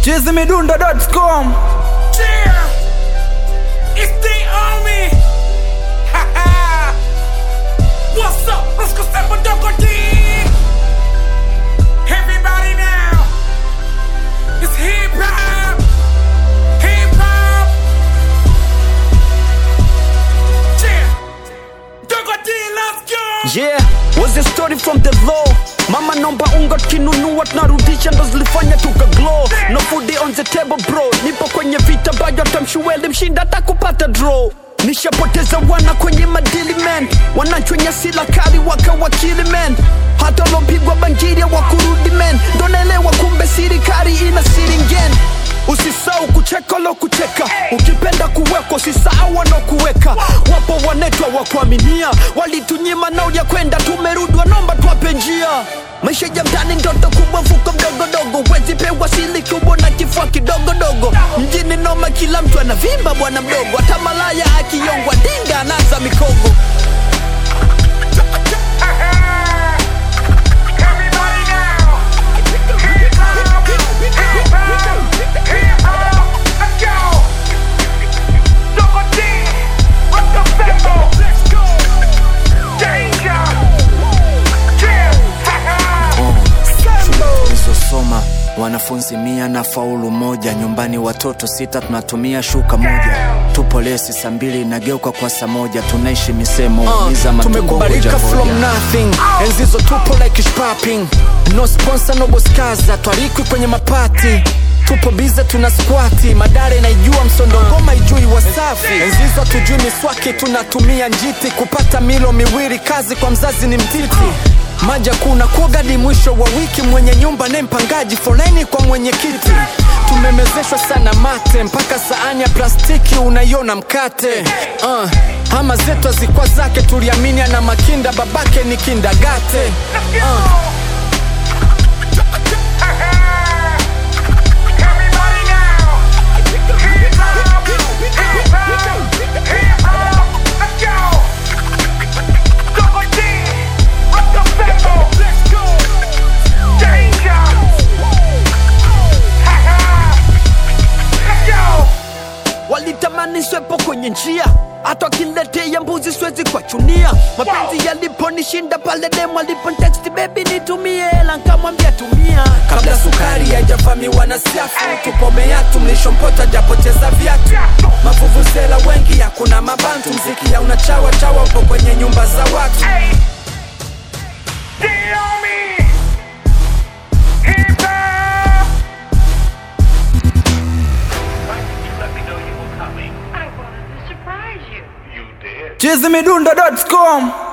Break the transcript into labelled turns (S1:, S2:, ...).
S1: chizimidundo.com
S2: Yeah! It's the army! Ha ha! What's up? Let's go step on Doko D! Everybody now! It's hip hop! Hip hop! Yeah! Doko D, let's go!
S1: Yeah, was a story from the law mama nomba unga kinunua tunarudisha ndo zilifanya tuka glow no food on the table bro nipo kwenye vita bado tamshueli mshinda takupata draw nishapoteza wana kwenye madili man wanachwenya sila kali wakawakili man hata lopigwa bangiria wakurudi man ndo naelewa kumbe sirikari ina siringen usisau kucheka lo kucheka ukipenda kuwekwa usisahau wanaokuweka wapo wanetwa wa kuaminia walitunyima nao ya kwenda tumerudi wanomba twape njia maisha ya mtani ndoto kubwa mfuko mdogodogo wezi pewa sili kubwa na kifua kidogodogo mjini noma kila mtu anavimba bwana mdogo hata malaya akiyongwa dinga anaza mikogo
S2: Everybody now! Hip hop! Hip hop! Hip hop! Let's go! Doko D! Let's go Sambo! Let's go! Danger! Yeah! Ha ha!
S3: nilizosoma wanafunzi mia na faulu moja nyumbani watoto sita tunatumia shuka moja tupo lesi saa mbili inageuka kwa saa moja tunaishi misemo
S1: Uh,
S3: iza matumbo
S1: tumekubalika
S3: hoja
S1: from
S3: hoja.
S1: nothing enzizo tupo like shopping no sponsor no boskaza twalikwi kwenye mapati tupo bize tuna squati madare naijua msondo ngoma ijui wasafi enzizo tujui miswaki tunatumia njiti kupata milo miwili kazi kwa mzazi ni mtiti maja kuna kuogadi mwisho wa wiki mwenye nyumba ne mpangaji foleni kwa mwenyekiti tumemezeshwa sana mate mpaka saani ya plastiki unaiona mkate uh, ama zetu azikwa zake tuliamini ana makinda babake ni kindagate uh.
S2: Everybody now! Hip hop! Hip hop! Hip hop! Let's go! Doko D! Let's go Sambo! Let's go! Danger! Ha ha! Let's go!
S1: walitamani swepo kwenye njia hata wakiletea mbuzi siwezi kuwachunia mapenzi yaliponishinda pale demu aliponteksti bebi nitumie hela nkamwambia tumia kabla sukari haijavamiwa na siafu tupomea tumlishompota japoteza viatu mavuvuzela wengi hakuna mabantu mziki ya unachawa chawa upo kwenye nyumba za watu
S2: Hey! The army! Hip hop!
S4: Let me know you were coming.
S5: I wanted to surprise you.
S4: You did.
S1: chizimidundo.com